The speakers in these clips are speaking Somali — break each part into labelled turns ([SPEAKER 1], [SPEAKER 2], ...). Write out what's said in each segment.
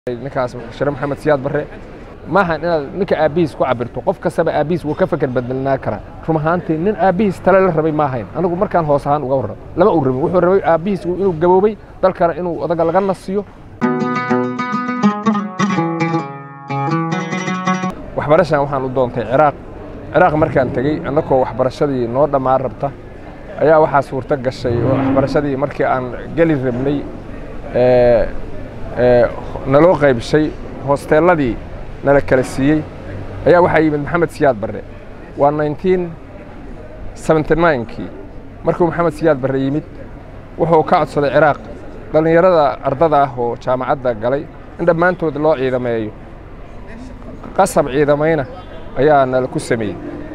[SPEAKER 1] ninkaas share maxamed siyaad barre maaha inaad ninka aabbihiis ku cabirto qof kastaba aabbihiis wuu ka feker bedelnaa karaa run ahaantii nin aabbihiis tale la rabay ma ahayn anigu markaan hoos ahaan uga warramo lama uu rabin wuxuu rabay aabbihiis inuu gaboobay dalkana inuu odaga laga nasiyo waxbarashan waxaan u doontay ciraaq ciraaq markaan tegey annakoo waxbarashadii noo dhammaan rabta ayaa waxaa suurto gashay oo waxbarashadii markii aan geli rabnay naloo qaybshay hoosteelladii nala kala siiyey ayaa waxaa yimid maxamed siyaad barre waa nineteen seventy ninekii markuu maxamed siyaad barre yimid wuxuu ka codsaday ciraaq dhallinyarada ardada ah oo jaamacadda galay in dhammaantood loo ciidameeyo qasab ciidamayna ayaa nala ku sameeyey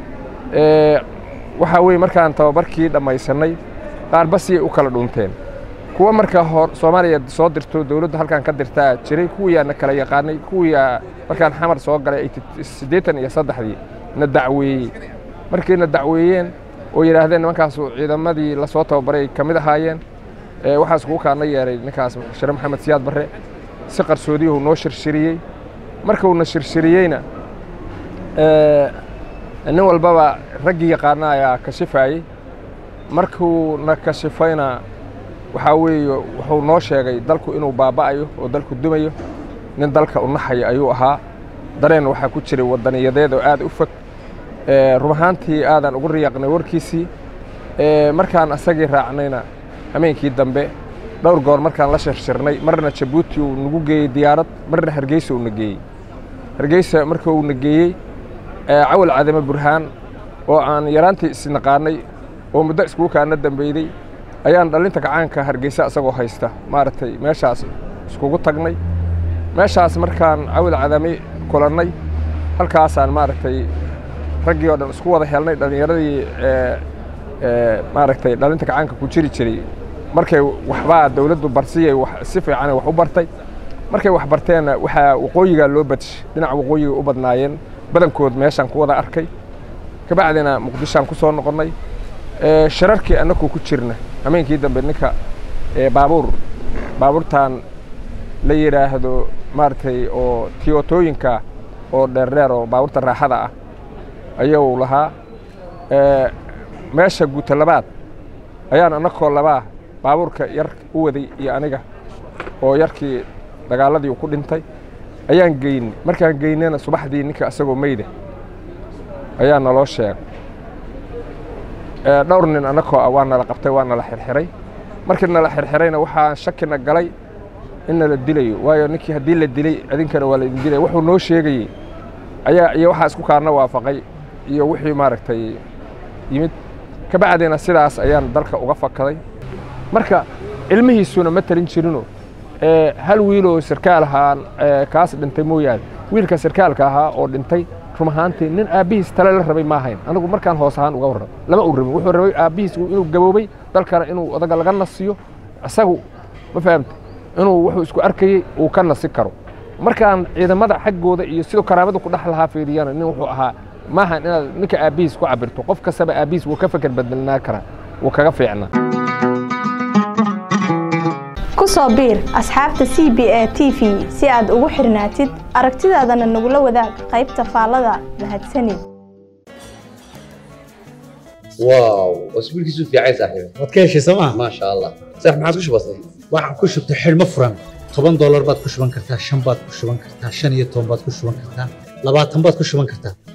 [SPEAKER 1] waxaa weeye markaan tababarkii dhammaysannay qaarba siyay u kala dhunteen kuwa markaa hor soomaaliya soo dirto dowladdu halkaan ka dirtaa jiray kuwiyaa na kala yaqaanay kuwiyaa markaan xamar soo galay siddeetan iyo saddexdii na dacweeyey markay na dacweeyeen oo yidhaahdeen nimankaasu ciidamadii lasoo tababaray ka mid ahaayeen waxaas kugu kaana yeeray ninkaas share maxamed siyaad barre si qarsoodiyuhu noo shirshiriyey markuuna shirshiriyeyna nin walbaba raggii yaqaana ayaa kashifaayey markuu na kashifayna waxaa weeye wuxuu noo sheegay dalku inuu baaba'ayo oo dalku dumayo nin dalka u naxaya ayuu ahaa dareen waxaa ku jiray wadaniyadeed oo aad u fog run ahaantii aadaan ugu riyaaqnay warkiisii markaan asagii raacnayna hameenkii dambe dhowr goor markaan la shirshirnay marna jabuuti uu nagu geeyey diyaarad marna hargeysa uu na geeyey hargeysa marka uu na geeyey cawal cadame burhaan oo aan yaraantii isnaqaanay oo muddo iskugu kaana dambeyday ayaan dhallinta gacaanka hargeysa isagoo haysta maaragtay meeshaas iskugu tagnay meeshaas markaan cawil cadame kulannay halkaasaan maaragtay raggii oo dhan isku wada helnay dhallinyaradii maaragtay dhallinta gacaanka ku jiri jiray markay waxbaa dawladdu barsiyay si fiicanay wax u bartay markay wax barteenna waxaa waqooyigaa loo badshay dhinaca waqooyiga u badnaayeen badankood meeshaan ku wada arkay kabacdina muqdishoaan ku soo noqonnay shirarkii annakuu ku jirna hameenkii dambe ninka baabuur baabuurtan la yidhaahdo maaragtay oo tiyotooyinka oo dheerdheer oo baabuurta raaxada ah ayuu lahaa meesha guuta labaad ayaan annakoo labaa baabuurka yar u waday iyo aniga oo yarkii dagaaladii uu ku dhintay ayaan geynay markaan geynayna subaxdii ninka isagoo meyda ayaa naloo sheegay dhowr nin annakoo ah waa nala qabtay waa nala xirxiray markii nala xirxirayna waxaan shakina galay in nala dilayo waayo ninkii haddii la dilay idinkana waa laidin dilay wuxuu noo sheegayey ayaa iyo waxaa isku kaarna waafaqay iyo wixii maaragtay yimid kabacdina sidaas ayaan dalka uga fakaday marka ilmihiisuna ma talin jirino hal wiiloo sarkaal ahaa kaas dhintay mooyaane wiilka sarkaalka ahaa oo dhintay run ahaantii nin aabbihiis tale la rabay ma ahayn anigu markaan hoos ahaan uga warramo lama uu rabin wuxuu rabay aabbihiis inuu gaboobay dalkana inuu odaga laga nasiyo isagu ma fahamta inuu wuxuu isku arkayey uu ka nasi karo markaan ciidamada xaggooda iyo siduu karaamadu ku dhex lahaa fiiriyana nin wuxuu ahaa maaha inaad ninka aabbihiis ku cabirto qof kastaba aabbihiis wuu ka feker bedelnaa karaa wuu kaga fiicnaa
[SPEAKER 2] ku soo biir asxaabta c b a t v si aad ugu xirnaatid aragtidaadana nagula wadaag qaybta faallada mahadsanid
[SPEAKER 3] واو واسبوعك يسوف يا عيسى صاحبي
[SPEAKER 4] waad ka heshay sooma
[SPEAKER 3] ما شاء الله صح ما عاد وش بصير
[SPEAKER 4] waxaad ku shubtay xidhmo furan toban doolar baad ku shuban kartaa shan baad ku shuban kartaa shan iyo toban baad ku shuban kartaa labaatan baad ku shuban kartaa